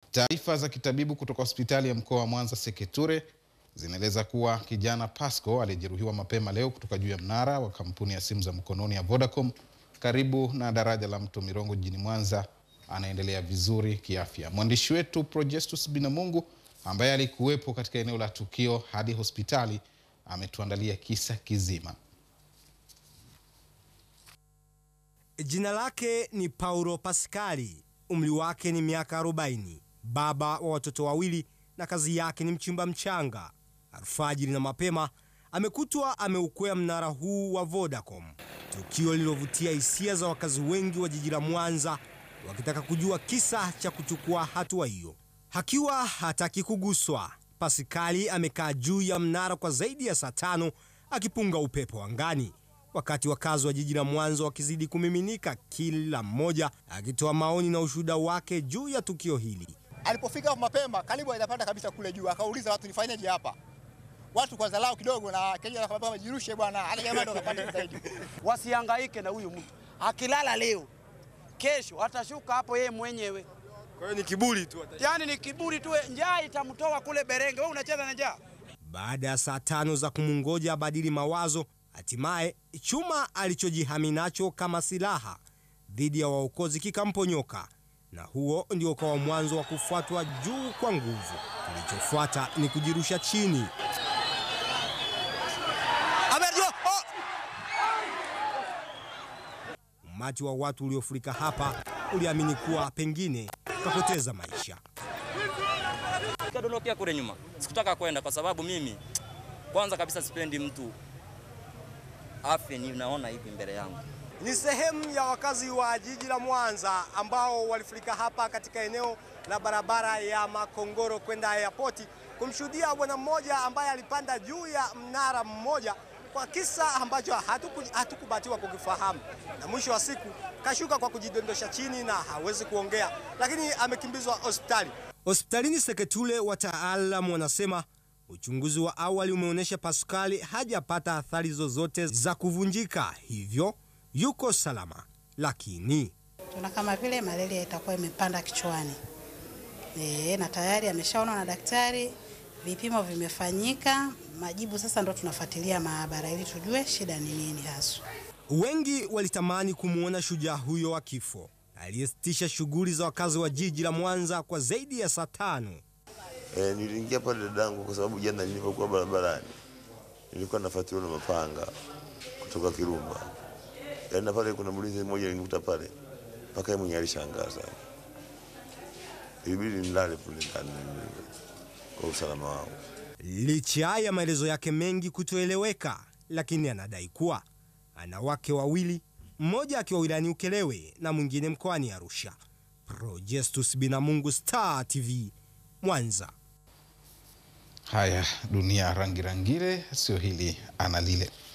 Taarifa za kitabibu kutoka hospitali ya mkoa wa Mwanza Seketure zinaeleza kuwa kijana Pasco aliyejeruhiwa mapema leo kutoka juu ya mnara wa kampuni ya simu za mkononi ya Vodacom karibu na daraja la Mto Mirongo jijini Mwanza anaendelea vizuri kiafya. Mwandishi wetu Projestus Binamungu ambaye alikuwepo katika eneo la tukio hadi hospitali ametuandalia kisa kizima. Jina lake ni Paulo Paskali, umri wake ni miaka 40, baba wa watoto wawili na kazi yake ni mchimba mchanga. Alfajiri na mapema amekutwa ameukwea mnara huu wa Vodacom, tukio lililovutia hisia za wakazi wengi wa jiji la Mwanza wakitaka kujua kisa cha kuchukua hatua hiyo. Hakiwa hataki kuguswa, Paskali amekaa juu ya mnara kwa zaidi ya saa tano akipunga upepo angani wakati wakazi wa jiji la Mwanza wakizidi kumiminika, kila mmoja akitoa maoni na ushuhuda wake juu ya tukio hili. Alipofika mapema karibu hajapanda kabisa kule juu, akauliza watu nifanyeje hapa. Watu kwa dharau kidogo na Kenya akamwambia jirushe bwana, hata jamaa ndo kapanda zaidi. Wasihangaike na huyu mtu, akilala leo, kesho atashuka hapo yeye mwenyewe. Kwa hiyo ni kiburi tu. Yaani ni kiburi tu, njaa itamtoa kule Berenge. Wewe unacheza na njaa. Baada ya saa tano za kumungoja abadili mawazo, hatimaye chuma alichojihami nacho kama silaha dhidi ya waokozi kikamponyoka, na huo ndio ukawa mwanzo wa kufuatwa juu kwa nguvu. Kilichofuata ni kujirusha chini. Umati wa watu uliofurika hapa uliamini kuwa pengine kapoteza maisha. Nikadondokea kule nyuma, sikutaka kwenda kwa sababu mimi kwanza kabisa sipendi mtu afe, ninaona hivi mbele yangu. Ni sehemu ya wakazi wa jiji la Mwanza ambao walifurika hapa katika eneo la barabara ya Makongoro kwenda airport kumshuhudia bwana mmoja ambaye alipanda juu ya mnara mmoja kwa kisa ambacho hatuku- hatukubatiwa kukifahamu, na mwisho wa siku kashuka kwa kujidondosha chini na hawezi kuongea, lakini amekimbizwa hospitali. Hospitalini Seketule, wataalamu wanasema uchunguzi wa awali umeonyesha Paskali hajapata athari zozote za kuvunjika, hivyo yuko salama, lakini Tuna kama vile malaria itakuwa imepanda kichwani e, na tayari ameshaonwa na daktari, vipimo vimefanyika, majibu sasa ndo tunafuatilia maabara ili tujue shida ni nini haswa. wengi walitamani kumwona shujaa huyo wa kifo aliyesitisha shughuli za wakazi wa jiji la Mwanza kwa zaidi ya saa tano. E, niliingia pale dadangu kwa sababu jana nilipokuwa barabarani nilikuwa nafuatiliwa na mapanga kutoka Kirumba. Yaani na pale kuna mlinzi mmoja nilikuta pale mpaka yeye mwenyewe alishangaa sana. Ilibidi nilale kule ndani kwa usalama wangu. Licha ya maelezo yake mengi kutoeleweka, lakini anadai kuwa ana wake wawili, mmoja akiwa wilayani Ukelewe na mwingine mkoani Arusha. Projestus Binamungu, Star TV, Mwanza. Haya, dunia rangi rangile, sio hili ana lile.